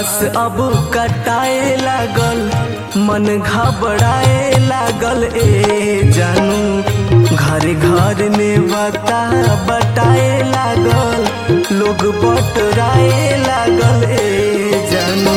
घास अब कटाए लागल मन घबराए लागल ए जानू घर घर में बता बटाए लागल लोग बटराए लागल ए जानू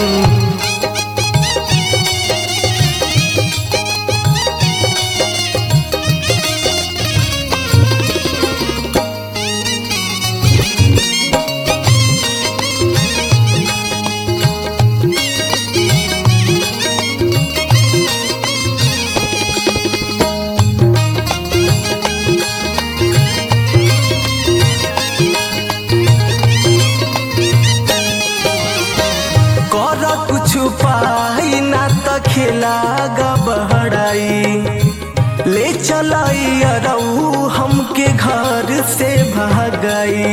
कर कुछ पाई ना त खेला गबहड़ाई ले चलाई अरऊ हमके घर से भागाई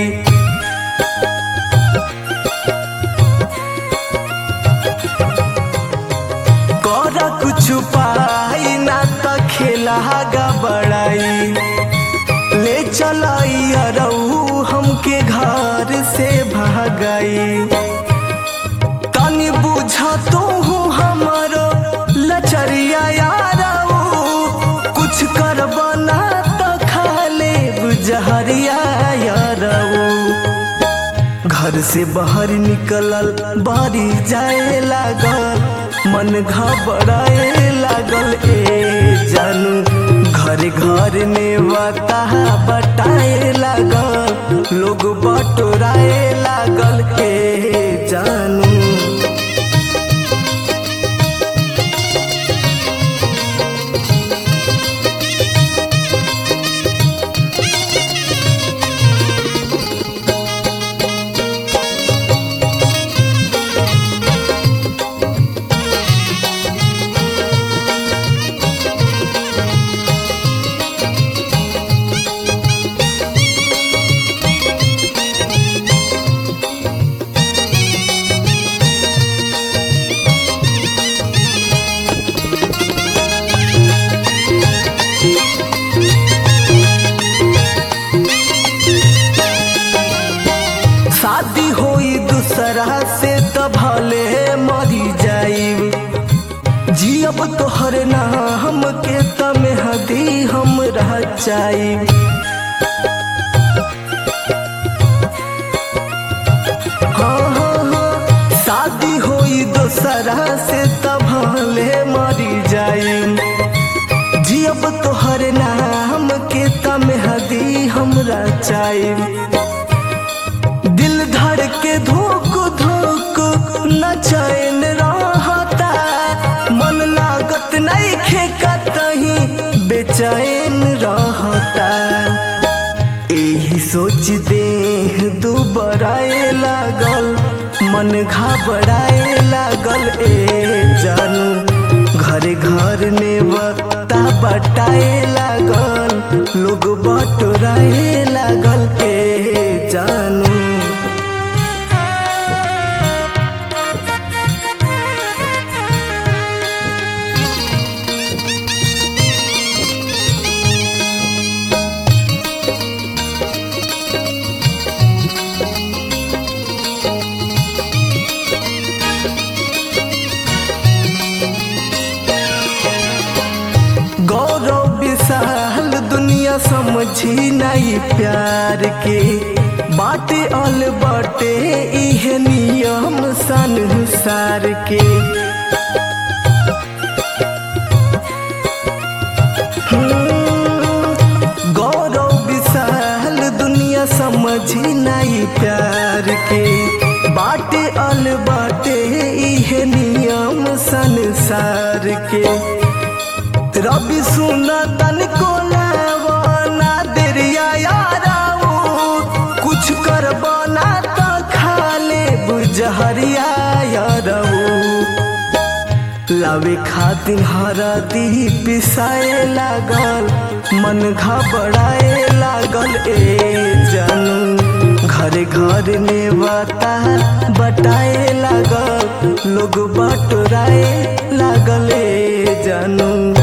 कर कुछ पाई ना त खेला गबड़ाई ले चलाई अरऊ हमके घर से भागाई तनी बुझ तू हमरो लचरिया यारऊ कुछ कर बना तो खा ले बुझहरिया यारऊ घर से बाहर निकलल बारी जाए लागल मन घबराए लागल ए जानू घर घर में बता बटाए लागल लोग बटोराए लागल ए जानू शादी होई दूसरा से त भले मरी जाई जियब तोहर नाम के तमे हदी हम रह जाई हाँ हाँ हाँ शादी होई दूसरा से त भले मरी जाई जियब तोहर नाम के तमे हदी हमरा चाही दिल धड़ के धोक धोक न चैन रहता मन लागत नहीं खेका तही बेचैन रहता यही सोच दे दुबराए लागल मन घबराए लागल ए जानू घरे घर में बता बटाए लागल लोग बटोराए लागल ए जानू गौरव विशाल दुनिया समझी नहीं प्यार के बाटे अल बाटे इहे नियम संसार के हम्म, गौरव विशाल दुनिया समझी नहीं प्यार के बाटे अल बाटे इहे नियम संसार के रबी सुना तन को ना देरिया याराऊ कुछ कर बना तो खा ले बुझहरिया याराऊ लावे खातिर हरदी पिसाए लागल मन घबराए लागल ए जानू घरे घर में बता बटाए लागल लोग बटोराए लागल ए जानू